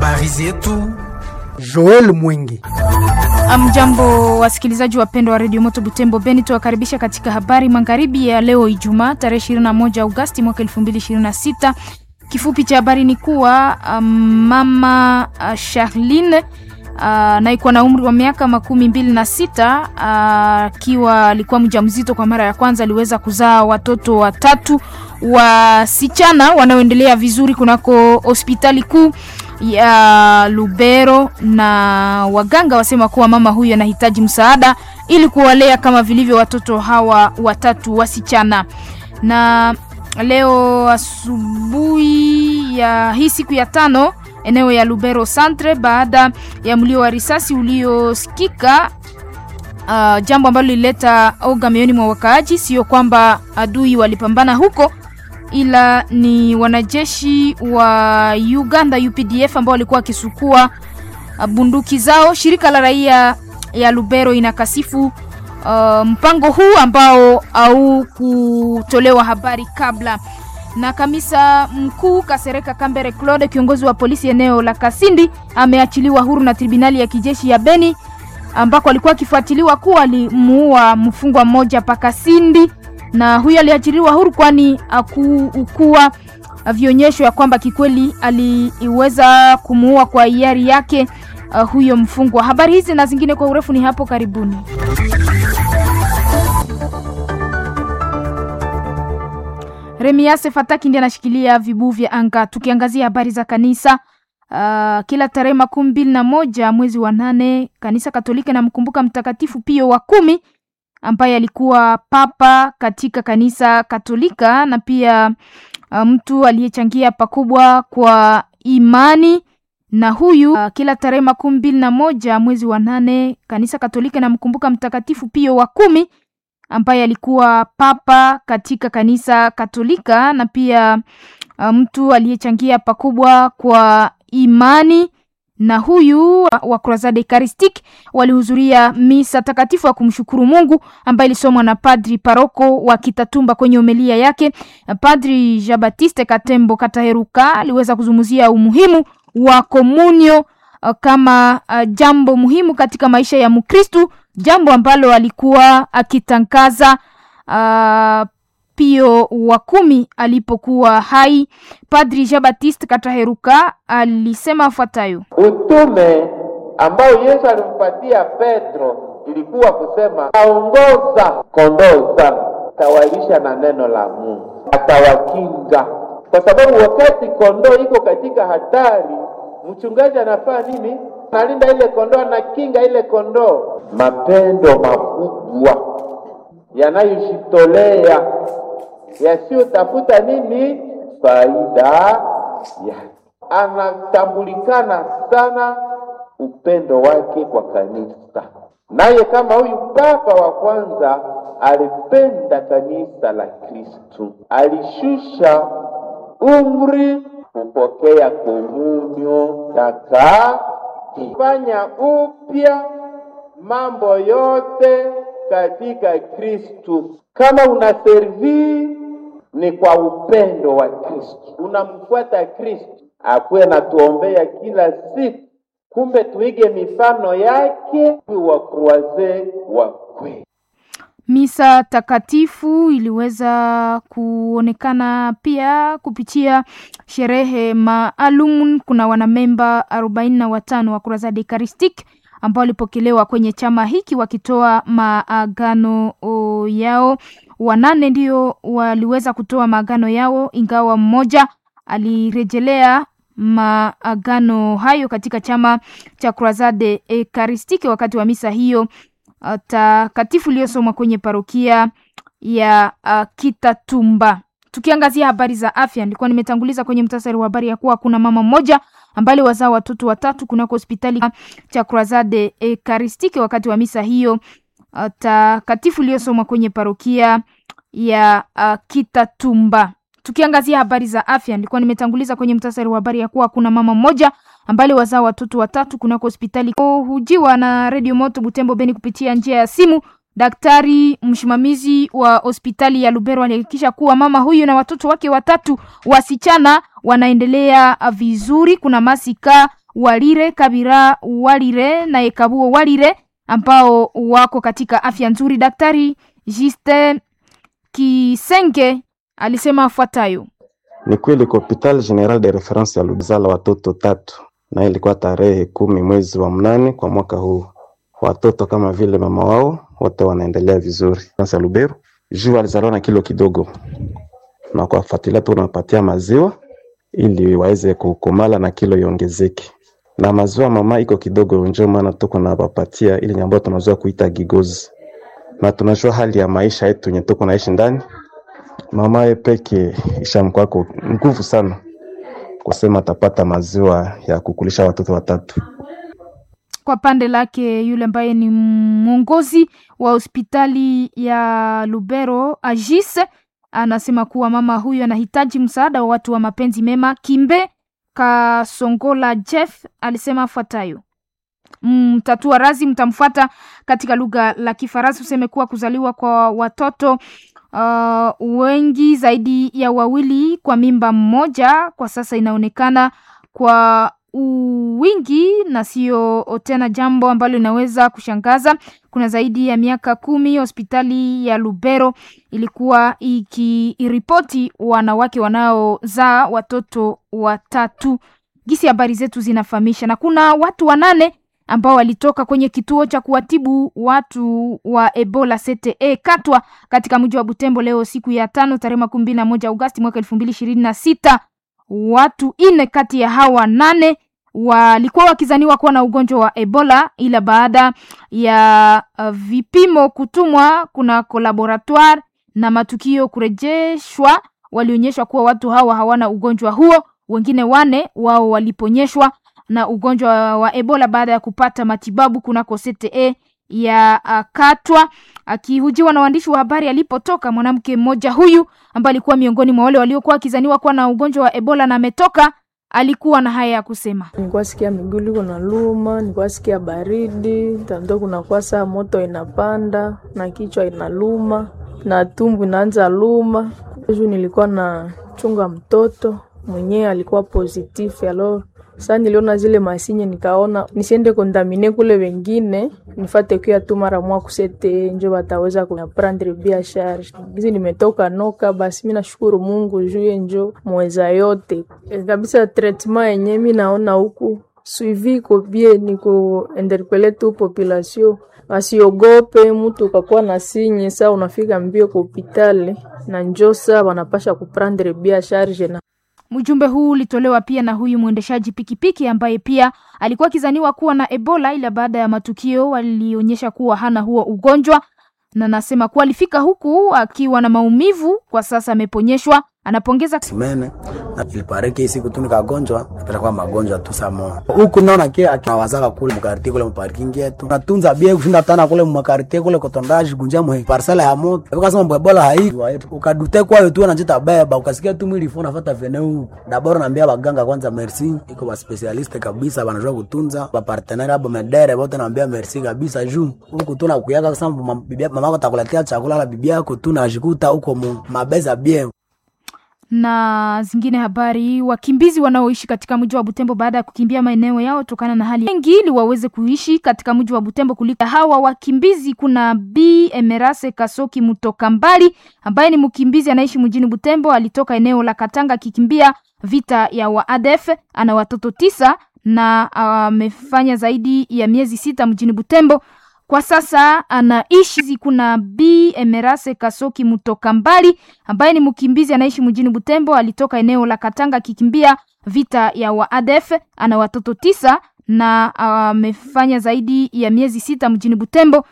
Habari zetu Joel Mwingi. Amjambo wasikilizaji wapendwa wa redio Moto Butembo Beni, tuwakaribisha katika habari magharibi ya leo Ijumaa tarehe 21 Agosti mwaka 2026. Kifupi cha habari ni kuwa um, mama uh, Charline anayekuwa uh, na umri wa miaka makumi mbili na sita akiwa uh, alikuwa mjamzito kwa mara ya kwanza, aliweza kuzaa watoto watatu wasichana wanaoendelea vizuri kunako hospitali kuu ya Lubero, na waganga wasema kuwa mama huyu anahitaji msaada ili kuwalea kama vilivyo watoto hawa watatu wasichana. Na leo asubuhi ya hii siku ya tano eneo ya Lubero Centre, baada ya mlio wa risasi uliosikika Uh, jambo ambalo lilileta oga mioyoni mwa wakaaji. Sio kwamba adui walipambana huko, ila ni wanajeshi wa Uganda UPDF ambao walikuwa wakisukua uh, bunduki zao. Shirika la raia ya Lubero inakasifu uh, mpango huu ambao au kutolewa habari kabla. Na kamisa mkuu Kasereka Kambere Claude, kiongozi wa polisi eneo la Kasindi, ameachiliwa huru na tribunali ya kijeshi ya Beni ambako alikuwa akifuatiliwa kuwa alimuua mfungwa mmoja paka Sindi, na huyo aliachiliwa huru kwani akukuwa vionyesho ya kwamba kikweli aliweza kumuua kwa hiari yake uh, huyo mfungwa. Habari hizi na zingine kwa urefu ni hapo karibuni. Remiase Fataki ndiye anashikilia vibu vya anga. Tukiangazia habari za kanisa Uh, kila tarehe makumi mbili na moja mwezi wa nane kanisa Katoliki namkumbuka Mtakatifu Pio wa kumi ambaye alikuwa papa katika kanisa Katolika na pia uh, mtu aliyechangia pakubwa kwa imani na huyu uh, kila tarehe makumi mbili na moja mwezi wa nane kanisa Katoliki namkumbuka Mtakatifu Pio wa kumi ambaye alikuwa papa katika kanisa Katolika na pia uh, mtu aliyechangia pakubwa kwa imani na huyu wa Crusade Eucharistique walihudhuria misa takatifu ya kumshukuru Mungu ambaye ilisomwa na padri paroko wa Kitatumba. Kwenye homilia yake, Padri Jean Baptiste Katembo Kataheruka aliweza kuzungumzia umuhimu wa komunyo kama jambo muhimu katika maisha ya Mkristu, jambo ambalo alikuwa akitangaza uh, Pio wa kumi alipokuwa hai. Padri Jean Baptiste Kataheruka alisema afuatayo: utume ambao Yesu alimpatia Petro ilikuwa kusema, aongoza kondoo zangu, tawalisha na neno la Mungu, atawakinga kwa sababu wakati kondoo iko katika hatari, mchungaji anafaa nini? Analinda ile kondoo, anakinga ile kondoo. Mapendo makubwa yanayojitolea yasiyotafuta nini faida ya, anatambulikana sana upendo wake kwa kanisa. Naye kama huyu papa wa kwanza alipenda kanisa la Kristu, alishusha umri kupokea komunyo takatifu, upya mambo yote katika Kristu. Kama una servi ni kwa upendo wa Kristo, unamfuata Kristo, akuwe natuombea kila siku. Kumbe tuige mifano yake wa kruaze wa kweli. Misa takatifu iliweza kuonekana pia kupitia sherehe maalum. Kuna wanamemba arobaini na watano wa Crusade Eucharistique ambao walipokelewa kwenye chama hiki wakitoa maagano yao. Wanane ndio waliweza kutoa maagano yao, ingawa mmoja alirejelea maagano hayo katika chama cha Crusade Eucharistique wakati wa misa hiyo takatifu iliyosomwa kwenye parokia ya uh, Kitatumba. Tukiangazia habari za afya, nilikuwa nimetanguliza kwenye mtasari wa habari ya kuwa kuna mama mmoja ambaye wazaa watoto watatu kunako hospitali cha Crusade Eucharistique wakati wa misa hiyo uh, takatifu iliyosomwa kwenye parokia ya uh, Kitatumba. Tukiangazia habari za afya, nilikuwa nimetanguliza kwenye mtasari wa habari ya kuwa kuna mama mmoja ambaye wazaa watoto watatu kunako hospitali hujiwa na Radio Moto Butembo Beni kupitia njia ya simu. Daktari msimamizi wa hospitali ya Lubero alihakikisha kuwa mama huyu na watoto wake watatu wasichana wanaendelea vizuri. Kuna masika Walire, Kabira Walire na Ekabuo Walire ambao wako katika afya nzuri. Daktari Juste Kisenge alisema afuatayo: Ni kweli kwa hopital general de reference ya Lubizala watoto tatu, na ilikuwa tarehe kumi mwezi wa mnane kwa mwaka huu. Watoto kama vile mama wao wote wanaendelea vizuri. Sasa Lubero juu alizaliwa na kilo kidogo, na kuwafuatilia tu unapatia maziwa ili waweze kukomala na kilo iongezeke, na maziwa mama iko kidogo, ndio maana tuko na wapatia ili ambayo tunazoea kuita gigozi, na tunajua hali ya maisha yetu yenye tuko naishi ndani mama ye peke ishamkwako nguvu sana kusema atapata maziwa ya kukulisha watoto watatu. Kwa pande lake yule ambaye ni mwongozi wa hospitali ya Lubero Agis anasema kuwa mama huyu anahitaji msaada wa watu wa mapenzi mema. Kimbe Kasongola Jeff alisema afuatayo: mtatua razi mtamfuata katika lugha la Kifaransa useme kuwa kuzaliwa kwa watoto uh, wengi zaidi ya wawili kwa mimba mmoja kwa sasa inaonekana kwa wingi na sio tena jambo ambalo linaweza kushangaza. Kuna zaidi ya miaka kumi hospitali ya Lubero ilikuwa ikiripoti wanawake wanaozaa watoto watatu. Gisi habari zetu zinafahamisha, na kuna watu wanane ambao walitoka kwenye kituo cha kuwatibu watu wa Ebola CTE Katwa katika mji wa Butembo leo siku ya tano tarehe makumi mbili na moja Agosti mwaka elfu mbili ishirini na sita. Watu ine kati ya hawa nane walikuwa wakizaniwa kuwa na ugonjwa wa Ebola, ila baada ya uh, vipimo kutumwa kuna laboratoire na matukio kurejeshwa, walionyeshwa kuwa watu hawa hawana ugonjwa huo. Wengine wane wao waliponyeshwa na ugonjwa wa Ebola baada ya kupata matibabu kunako CTE ya uh, Katwa. Akihujiwa na waandishi wa habari alipotoka, mwanamke mmoja huyu ambaye alikuwa miongoni mwa wale waliokuwa wakizaniwa kuwa na ugonjwa wa Ebola na ametoka, alikuwa na haya ya kusema: nilikuwa sikia miguu liko na luma, nilikuwa sikia baridi tando, kunakuwa saa moto inapanda na kichwa inaluma na tumbu inaanza luma. Juu nilikuwa na chunga mtoto mwenyewe alikuwa positif alo sasa niliona zile masinye nikaona nisiende kondamine kule wengine nifate kuya tu mara mwa kusete njo bataweza kuprendre bia charge gizi nimetoka noka basi mi nashukuru Mungu juye njo mweza yote e, kabisa traitement yenye mi naona huku suivi iko bie ni kuinterpele tu population wasiogope mtu ukakuwa na sinye saa unafika mbio kwa hopitali na njo saa wanapasha kuprendre bia charge na Mjumbe huu ulitolewa pia na huyu mwendeshaji pikipiki ambaye pia alikuwa akizaniwa kuwa na Ebola, ila baada ya matukio walionyesha kuwa hana huo ugonjwa, na nasema kuwa alifika huku akiwa na maumivu, kwa sasa ameponyeshwa. Anapongeza simene na ilipareke hii siku tu nikagonjwa napata kwa magonjwa tu samo huku naona kia akawazaka kule mkartie kule mparking yetu natunza bie kushinda tana kule mkartie kule kotondaji kunja mwe parcela ya moto ukasema mbebola hai ukadute kwayo tu anajita beba ukasikia tu mwili fona fata veneu dabora naambia baganga kwanza merci iko ba specialist kabisa banajua kutunza ba partenaire abo medere bote naambia merci kabisa juu huku tu nakuyaka kusema mama yako takuletea chakula la bibi yako tu najikuta huko mabeza bien na zingine habari. Wakimbizi wanaoishi katika mji wa Butembo baada ya kukimbia maeneo yao tokana na hali wengi, ili waweze kuishi katika mji wa Butembo kuliko hawa wakimbizi, kuna B Emerase Kasoki Mutoka Mbali ambaye ni mkimbizi anaishi mjini Butembo. Alitoka eneo la Katanga akikimbia vita ya waadef. Ana watoto tisa na amefanya uh, zaidi ya miezi sita mjini Butembo. Kwa sasa anaishi. Kuna B Emerase Kasoki Mutoka Mbali ambaye ni mkimbizi anaishi mjini Butembo. Alitoka eneo la Katanga akikimbia vita ya waadef. Ana watoto tisa na amefanya uh, zaidi ya miezi sita mjini Butembo.